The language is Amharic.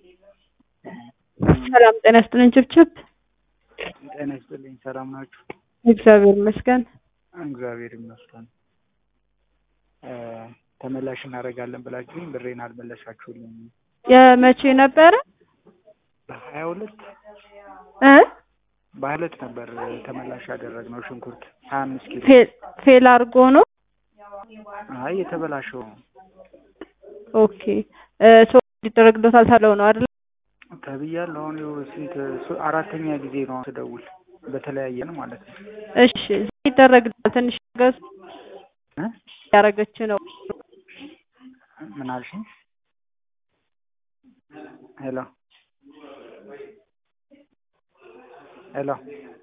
ሰላም ጤና ይስጥልኝ ችብችብ። ጤና ይስጥልኝ። ሰላም ናችሁ? እግዚአብሔር ይመስገን። እግዚአብሔር ይመስገን። ተመላሽ እናደርጋለን ብላችሁኝ ብሬን አልመለሳችሁልኝም። የመቼ ነበረ? በሀያ ሁለት እ በሀያ ሁለት ነበር ተመላሽ ያደረግነው ሽንኩርት ሀያ አምስት ኪሎ ፌል ፌል አድርጎ ነው። አይ የተበላሸው ነው ኦኬ እ ሰው እንዲደረግሎታል ታለው ነው አይደል? ተብያለሁ። አሁን ይኸው ስንት ሶ- አራተኛ ጊዜ ነው ስደውል በተለያየን ማለት ነው። እሺ ይደረግልታል። ትንሽ ገዝ እ ያደረገች ነው። ምን አልሽኝ? ሄሎ ሄሎ